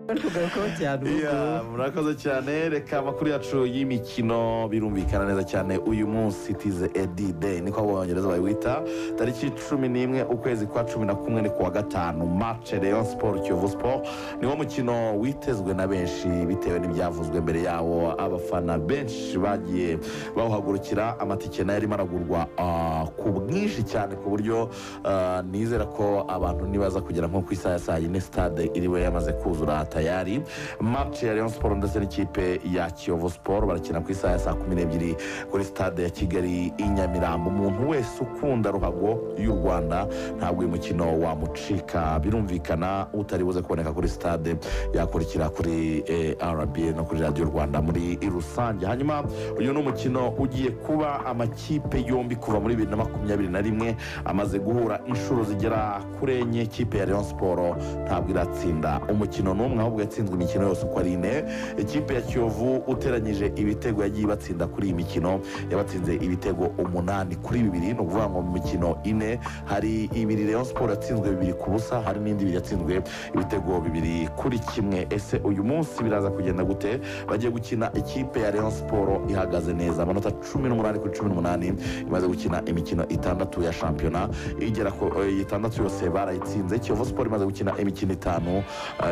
tugakora cyane Iya, murakoze cyane reka amakuru yacu y'imikino birumvikana neza cyane uyu munsi tize edi deyi niko abongereza bayiwita tariki cumi n'imwe ukwezi kwa cumi na kumwe ni kuwa gatanu mace leon siporo kiyovu siporo niwo mukino witezwe na benshi bitewe n'ibyavuzwe mbere yawo abafana benshi bagiye bawuhagurukira amatike nayo arimo aragurwa ah, ku bwinshi cyane ku buryo ah, nizera ko abantu nibaza kugera nko ku isaha ya saa yine sitade iriwe yamaze kuzura tayari mace ya leon siporo ndetse n'ikipe ya kiyovu siporo barakina ku isaha ya saa kumi n'ebyiri kuri sitade ya kigali i nyamirambo umuntu wese ukunda ruhago y'u rwanda ntabwo uyu mukino wamucika birumvikana utari buze kuboneka kuri sitade yakurikira kuri eh, rba no kuri radiyo rwanda muri rusange hanyuma uyu ni umukino ugiye kuba amakipe yombi kuva muri bibiri na makumyabiri na rimwe amaze guhura inshuro zigera kuri enye ikipe ya leon siporo ntabwo iratsinda umukino n'umwe ahubwo yatsinzwe imikino yose uko ari ine ikipe ya kiyovu uteranyije ibitego yagiye ibatsinda kuri iyi mikino yabatsinze ibitego umunani kuri bibiri ni ukuvuga ngo mu mikino ine hari ibiri leon siporo yatsinzwe bibiri ku busa hari n'indi ibiri yatsinzwe ibitego bibiri kuri kimwe ese uyu munsi biraza kugenda gute bagiye gukina ikipe ya leon siporo ihagaze neza amanota cumi n'umunani kuri cumi n'umunani imaze gukina imikino itandatu ya shampiyona igera ku eh, itandatu yose barayitsinze kiyovu siporo imaze gukina imikino itanu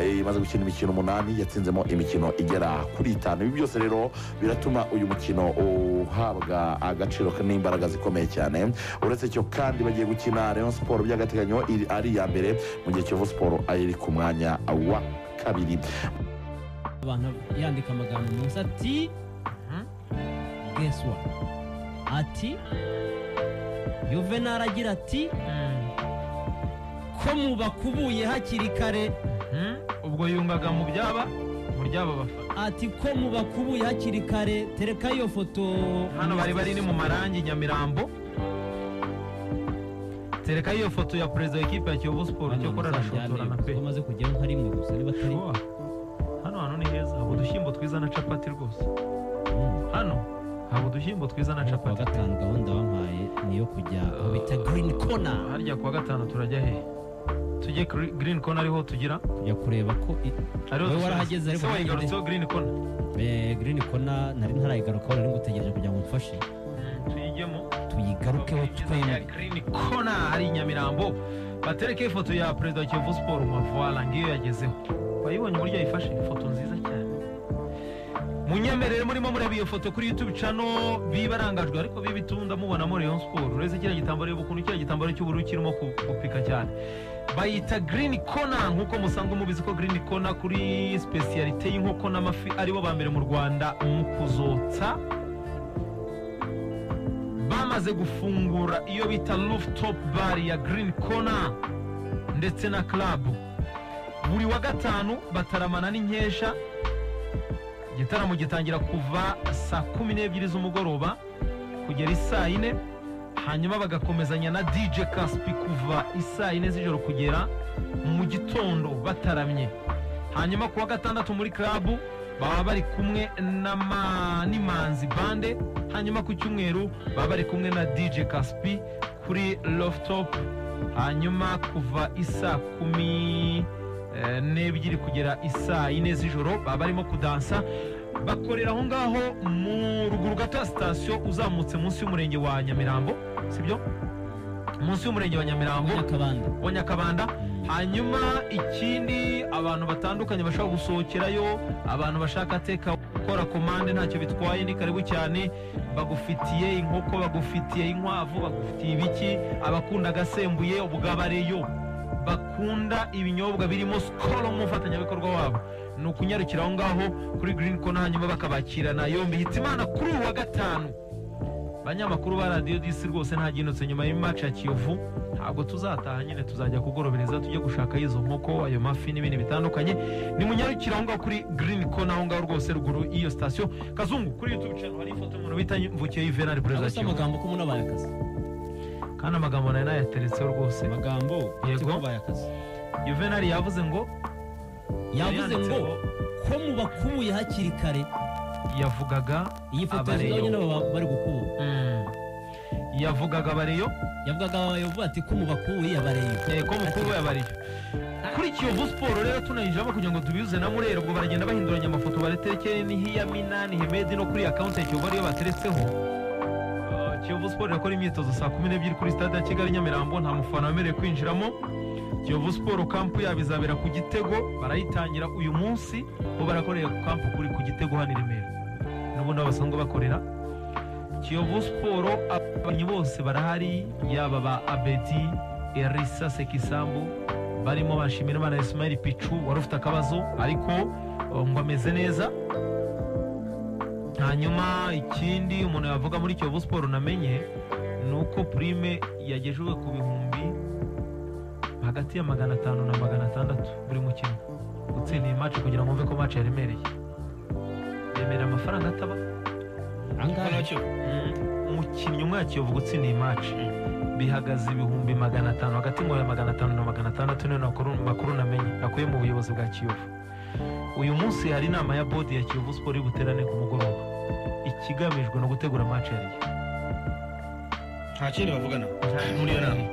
eh, imaze gukina imikino umunani yatsinzemo imikino igera kuri itanu ibi byose rero biratuma uyu mukino uhabwa agaciro n'imbaraga zikomeye cyane uretse cyo kandi bagiye gukina leon siporo by'agateganyo iri- ari iya mbere mu gihe kiyovu siporo ari ku mwanya wa kabiri abantu yandika amagambo munsi ati geswa ati yuvenali agira ati ko mubakubuye hakiri kare ubwo yungaga mu byaba mu ryaba bafana ati ko mubakubuye hakiri kare tereka iyo foto hano bari bari ni mu marangi nyamirambo tereka iyo foto ya perezida w'ikipe ya kiyovu siporo cyo kora arashotorana pe bamaze kujyaho nka rimwe gusa niba atari Sure. hano hantu ni heza haba udushyimbo twiza na capati rwose Mm. hano haba udushyimbo twiza na kuwa capati gatanu gahunda bampaye niyo kujya aho bita girini kona harya kuwa gatanu turajya hehe tujye kuri girini kona ariho tugira kujya kureba ko Wowe ariho dusoza. warahageze ariko se ntihageze. wayigarutseho girini kona girini kona nari ntarayigarukaho nari ngutegereje kugira ngo mfashe tuyijyemo tuyigarukeho twembi Green Corner hari i nyamirambo batereke ifoto ya perezida wa kiyovu siporo mavuwara ngiyo yagezeho wayibonye uburyo yayifashe ifoto nziza cyane munyemerere murimo mureba iyo foto kuri youtube cano bibarangajwe ariko bibitunda mubonamo leon siporo uretse kiriya gitambaro reba ukuntu kiriya gitambaro cy'ubururu kirimo ku- gupika cyane bayita girini kona nk'uko musanzwe mubizi ko girini kona kuri spesiyalite y'inkoko n'amafi aribo ba mbere mu rwanda mu kuzotsa bamaze gufungura iyo bita rooftop bar ya green corner ndetse na club buri wa gatanu bataramana n'inkesha igitaramo gitangira kuva saa kumi n'ebyiri z'umugoroba kugera isaa yine hanyuma bagakomezanya na dj kaspi kuva isaa yine z'ijoro kugera mu gitondo bataramye hanyuma ku wa gatandatu muri club baba bari kumwe n'ama- n'imanzi bande hanyuma ku cyumweru baba bari kumwe na dj kaspi kuri lofutop hanyuma kuva isaa kumi eh, n'ebyiri kugera isaa yine z'ijoro baba barimo kudansa bakorera aho ngaho mu ruguru gato ya sitasiyo uzamutse munsi y'umurenge wa nyamirambo sibyo munsi y'umurenge wa nyamirambo nyakabanda wa nyakabanda Mm. hanyuma ikindi abantu batandukanye bashaka gusohokerayo abantu bashaka teka gukora komande ntacyo bitwaye ni karibu cyane bagufitiye inkoko bagufitiye inkwavu bagufitiye ibiki abakunda agasembuye ubwabareyo bakunda ibinyobwa birimo sikoro nk'umufatanyabikorwa wabo ni ukunyarukira aho ngaho kuri girini kona hanyuma bakabakirana yombi hitimana kuri uyu wa gatanu banyamakuru ba radiyo disi rwose ntagindutse nyuma y'imaci ya kiyovu ntabwo tuzataha nyine tuzajya kugorobereza tujye gushaka izo nkoko ayo mafi n'ibindi bitandukanye ni munyarukira aho ngaho kuri girini kona aho ngaho rwose ruguru y'iyo sitasiyo kazungu kuri yutubu cano hari ifoto y'umuntu bita mvukiye yuvenali perezida aba wa si kiyovu amagambo ko umuntu abaye akazi kandi amagambo nayo nayateretseho rwose amagambo Yego. ko abaye akazi yuvenali yavuze ngo yavuze ngo yanditseho, ko mubakubuye hakiri kare yavugaga iyi foto Abareyo. yazigaho nyine baba bari gukubu Mm. yavugaga abareyo yavugaga abayobozi ati ko mu bakubuye abareyo eh, ko mukuru we abareyo kuri kiyovu siporo rero tunayijamo kugira ngo tubihuze na mureri ubwo baragenda bahinduranya amafoto bareterekeye n'ihiya minani hemedi no kuri akawunti ya kiyovu ariyo bateretseho Ah, kiyovu siporo irakora imyitozo saa kumi n'ebyiri kuri stade ya kigali nyamirambo nta mufana wemerewe kwinjiramo kiyovu siporo kampu yabo izabera ku gitego barayitangira uyu munsi bo barakorera ku kampu kuri ku gitego hano i remera n'ubundi aho basanzwe bakorera kiyovu siporo abakinnyi bose barahari yaba ba abedi erisa sekisambu barimo bashimira imana isimayiri picu wari ufite akabazo ariko uh, ngo ameze neza hanyuma ikindi umuntu yavuga muri kiyovu siporo namenye ni uko purime yagejejwe ku bihumbi hagati ya magana atanu na magana atandatu buri mukino utsindiye mace kugira ngo wumve ko mace yaremereye yemerera amafaranga ataba angahe umukinnyi umwe yakiyovuga utsindiye mace bihagaze ibihumbi magana atanu hagati ngo ya magana atanu na magana atandatu niyo nakuru- makuru namenye nakuye mu buyobozi bwa kiyovu uyu munsi hari inama ya bodi ya kiyovu siporo iri buterane ku mugoroba ikigamijwe ni ugutegura mace yariye nta kindi bavugana muri iyo nama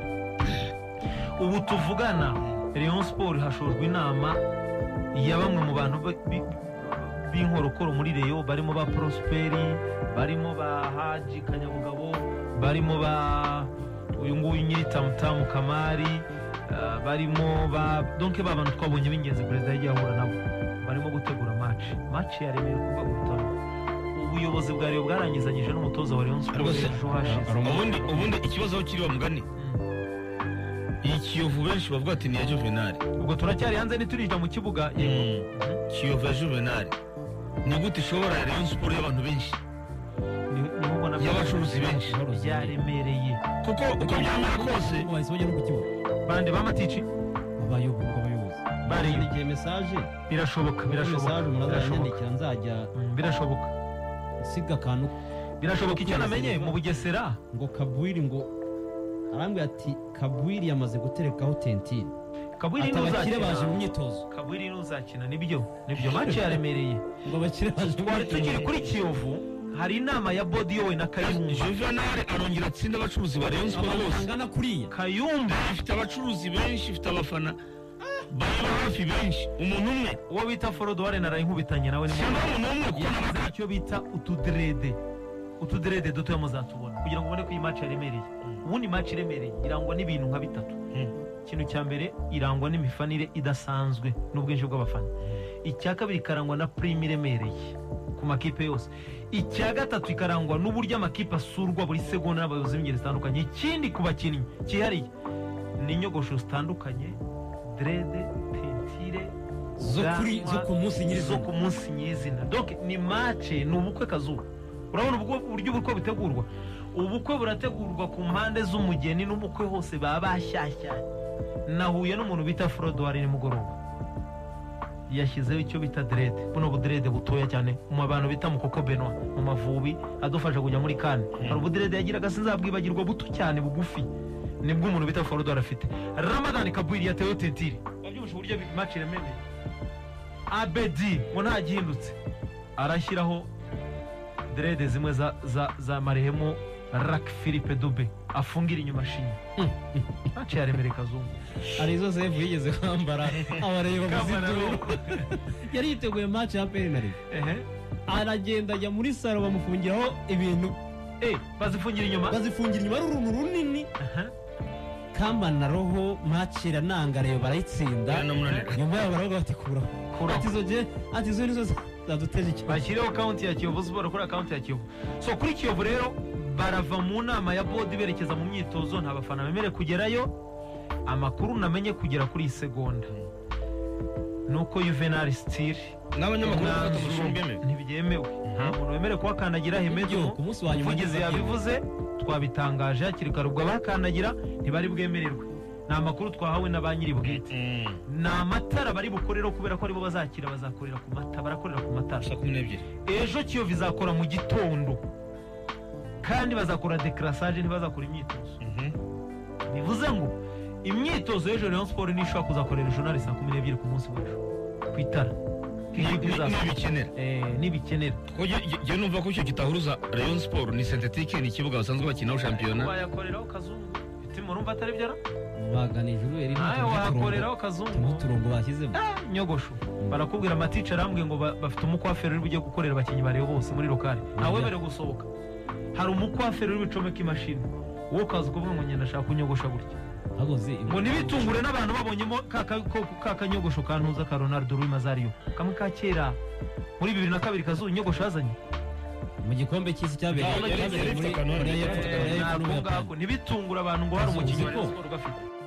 ubu tuvugana Rayon Sport hashorwa inama ya bamwe mu bantu ba- bi- b'inkorokoro muri Rayon barimo ba Prosperi barimo ba Haji Kanyabugabo barimo ba uyu nguyu nyiri tamutamu Kamari ah, barimo ba donke ba bantu twabonye b'ingenzi perezida yagiye ahura nabo barimo gutegura match match ya Remera kuva gutaha ubuyobozi bwa Rayon bwarangizanyije n'umutoza wa Rayon Sport Rwose, ejo hashize ubundi ubundi ikibazo aho kiri bamugani Mm. iyi kiyovu benshi bavuga ati ni iya juvenali ubwo turacyari hanze ntiturinjira mu kibuga yego Mhm. kiyovu ya juvenali ni gute ishobora rero siporo y'abantu benshi Ni- niho ubona ko y'abacuruzi benshi byaremereye kuko uko byamara kose ubu bahise bajya no ku kibuga bande b'amatici abayobozi abayobozi bariyo bandikiye mesaje birashoboka birashoboka mesaje umuntu birashoboka azanyandikira nzajya Mm, birashoboka nsiga akantu birashoboka icyo namenye mu bugesera ngo kabwiri ngo arambwira ati kabwiri yamaze guterekaho tentine kabwiri ati abakire baje mu n'uzakina myitozo kabwiri n'uzakina nibyo nibyo mace yaremereye ngo abakire baje mu twari tukiri myitozo kuri kiyovu hari inama ya bodi yowe na kayumba juvenali arongera atsinda abacuruzi ba rero siporo amafaranga bose angana kuriya kayumba ifite abacuruzi benshi ifite abafana bareba hafi benshi umuntu umwe uwo bita forodoware narayinkubitanye nawe ni mu- cyangwa umuntu umwe kuko yagize icyo bita utuderede utuderede dutoya muzatubona kugira ngo ubone ko iyi maci yaremereye ubundi maci iremereye irangwa n'ibintu nka bitatu Mm. ikintu cya mbere irangwa n'imifanire idasanzwe n'ubwinshi bw'abafana icya kabiri ikarangwa na purime iremereye ku makipe yose icya gatatu ikarangwa n'uburyo amakipe asurwa buri segonda n'abayobozi b'ingeri zitandukanye ikindi ku bakinnyi cyihariye ni inyogosho zitandukanye derede tentire zo kuri zo ku munsi zo nyirizina ku munsi nyirizina donc ni mace ni ubukwe kazuba urabona ubwo uburyo ubukwe butegurwa ubukwe burategurwa ku mpande z'umugeni n'umukwe hose baba bashyashyanye nahuye n'umuntu bita forodowari nimugoroba yashyizeho icyo bita derede buno buderede butoya cyane mu bantu bita mukoko benwa mu mavubi adufasha kujya muri kane hari ubuderede yagiraga sinzabwibagirwa buto cyane bugufi nibwo umuntu bita forodowari afite ramadani kabwiri yatewe tentire wabyumvishe uburyo mace iremereye abedi ngo ntagihindutse arashyiraho derede zimwe za, za, za marehemu rak philippe dube afungira inyuma shinya mace yaremereye kazungu hari izo zevu yigeze kwambara abareba muzitoro yari yiteguye match ya peri na Rayon. Ehe. aragenda ajya muri salo bamufungiraho ibintu Eh, bazifungira inyuma bazifungira inyuma ari uruntu runini Aha. kamba na roho macira nanga reba barayitsinda baramunanira nyuma yabo baravuga bati kuraho Kuraho. ati izo je ati izo nizo zaduteje ikibazo bashyireho kaunti ya kiyovu siporo kuri akaunti ya kiyovu so kuri kiyovu rero barava mu nama ya bodi berekeza mu myitozo nta bafana bemerewe kugerayo amakuru namenye kugera kuri iyi segonda ni uko yuvenali sitiri n'abanyamakuru bafata amashusho bemewe ntibyemewe nta muntu wemerewe kuhakandagira hemedo Yo, ku munsi wa nyuma umuvugizi nibwo yabivuze twabitangaje hakiri kare ubwo abahakandagira ntibari bwemererwe ni amakuru twahawe na ba nyiri bwite Mm. ni amatara bari bukorereho kubera ko aribo bazakira bazakorera ku mata barakorera ku matara saa kumi n'ebyiri ejo kiyovu izakora mu gitondo kandi bazakora dekarasage ntibazakora imyitozo bivuze ngo imyitozo y'ejo rayon siporo niyo ishobora kuzakorera ejo nari saa kumi n'ebyiri ku munsi w'ejo ku itara ntibikenera ntibikenera njyewe numva ko icyo kitahuruza rayon siporo ni sentetike ni ikibuga basanzwe bakinaho shampiyona wayakoreraho kazungu iti murumva atari byo baganije urebe nawe wayakoreraho turiho kazungu uturongo bashyizemo Ah, nyogosho barakubwira amaticari ambwe ngo ba- bafite umukwaferi uri bujye gukorera abakinnyi bareba bose muri lokari ntawemerewe gusohoka hari umukwaferi uri bucomeka imashini wowe ukaza ukuvuga ngo ngenda ashaka kunyogosha gutya hagoze ngo ntibitungure n'abantu babonyemo ka- ka- ko- ka kanyogosho ka ntuza ka ronaldo ruri mazariyo kamwe ka kera muri bibiri na kabiri kazuba inyogosho yazanye mu gikombe cy'isi cyabereye Yari- yari cyabereye muri ifite akantu hano. Korea y'Epfo- Korea y'Epfo Eh, ntabwo n'Ubuyapani. ngako ntibitungure abantu ngo hari umukinnyi Kazungu. ugafite